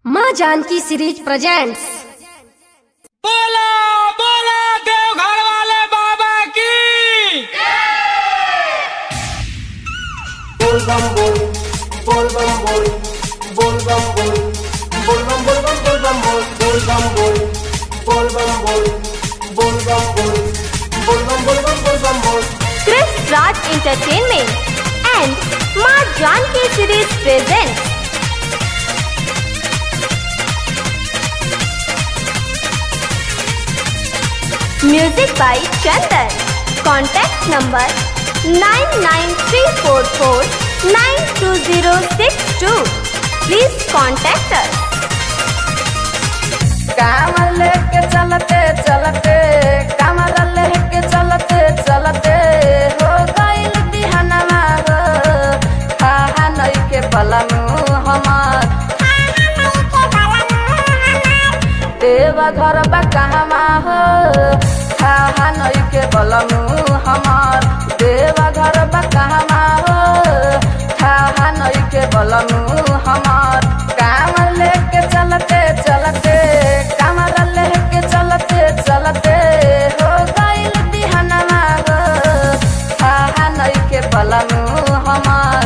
माँ Janaki series presents बोला बोला देवघर वाले बाबा की बोल बम बोल बोल बम बोल बोल बम बोल बोल बम बोल बम बोल बम बोल बोल बम बोल बोल बम बोल बोल बम बोल बोल बम बोल बम बोल बम बोल Chris Raj Entertainment and Ma Janki Series presents Music by Chandan. Contact number 99344920062. Please contact us. कामर लेके चलते चलते कामर लेके चलते चलते हो गइल बिहनवा गो हाहा नइखे पलमु हमार देवा घर बा कहवा हो हाहा नइखे पलमु हमार देवा घर बा कहवा हो हाहा नइखे पलमु हमार कामर लेके चलते चलते कामर लेके चलते चलते हो गइल बिहनवा गो हाहा नइखे पलमु हमार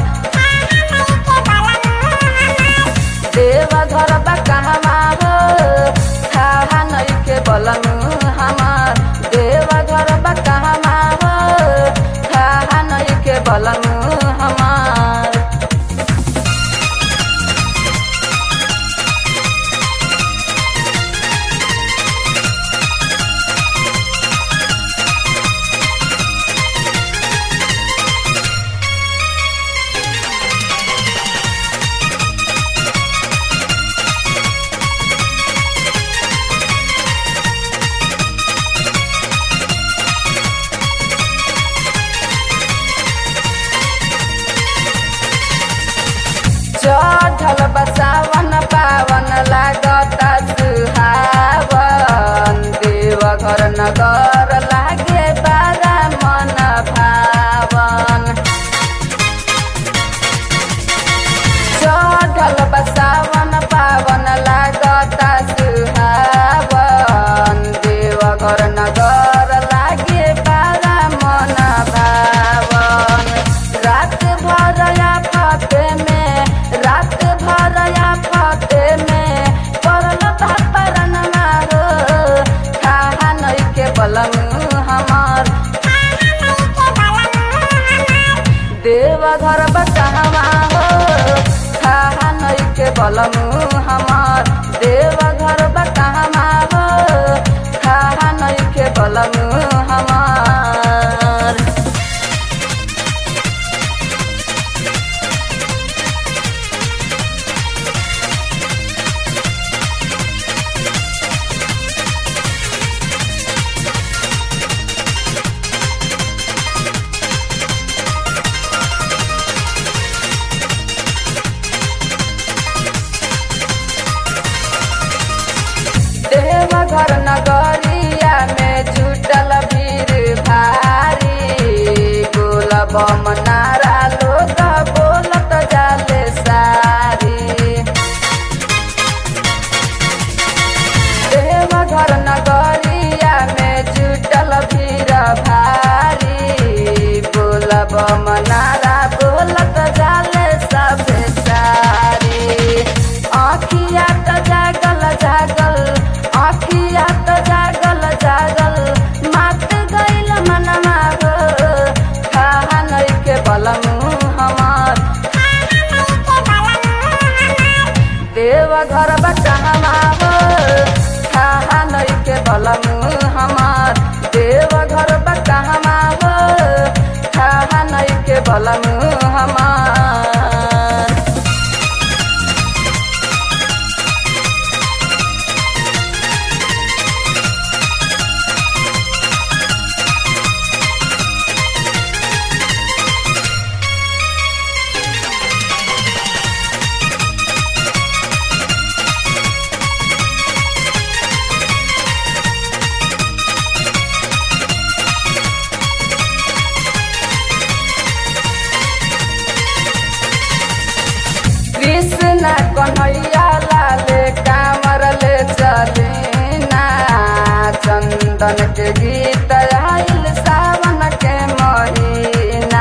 देवा घर बा कहवा हो हाहा नइखे पलमु हमार देवा घर बा कहवा हो हाहा नइखे पलमु हमार चढ़ल बसावन पावन लागता सुहावन देव घर नगर लागे बारा मन भावन चढ़ल बसावन पावन लागता सुहावन देव घर नगर लागे बारा मन भावन रात भर या फते में रात भर या फते में पड़ल भापरन मारो खाहा नइखे बलम हमार देव घर बचावा हो खाहा नइखे बलम हमार देव घर बचावा हो खाहा नइखे बलम हमार देवघर नगरिया में जुटल भीड़ भारी बोल बम नारा लोग बोलत जाले सारी देवघर नगरिया में जुटल भीड़ भारी बोल बम नारा बोलत जाले सब सारी आखिया त जागल जागल आखिया त जागल जागल मात गइल मनवा गो खाहा नइखे बलमु हमार देव घर बचावा हो खाहा नइखे बलमु हमार देव घर बचावा हो खाहा नइखे बलमु हमार चंदन के गीत आइल सावन के महीना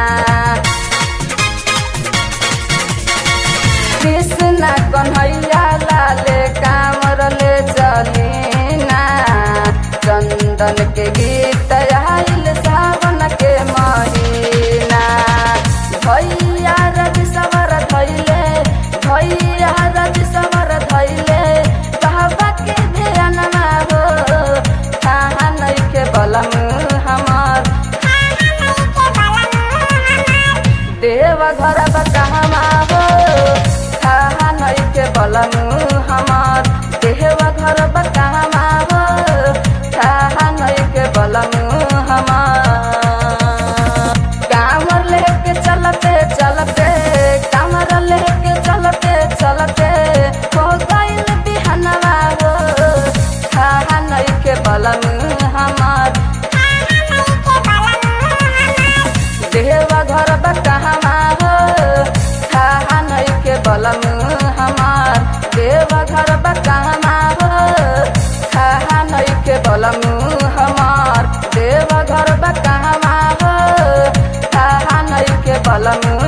कृष्ण कन्हैया लाले कामर ले चलीना चंदन के गीत आइल सावन के महीना भैया रवि सवर धैले भैया रवि सवर धैले कहबा के ध्यान हो कहाँ नइखे बलम हमार देव घर बकहमा हो कहाँ नइखे बलम हमार देव घर बकहमा हो कहाँ नइखे बलम हमार कामर लेके चलते चलते कामर लेके चलते चलते हो गइल बिहनवा हो कहाँ नइखे बलम हमार देवा घर बकहमा हो कहाँ नइखे बलम हमार देवा घर बकहमा हो कहाँ नइखे बलम हमार देवा घर बकहमा हो कहाँ नइखे बलम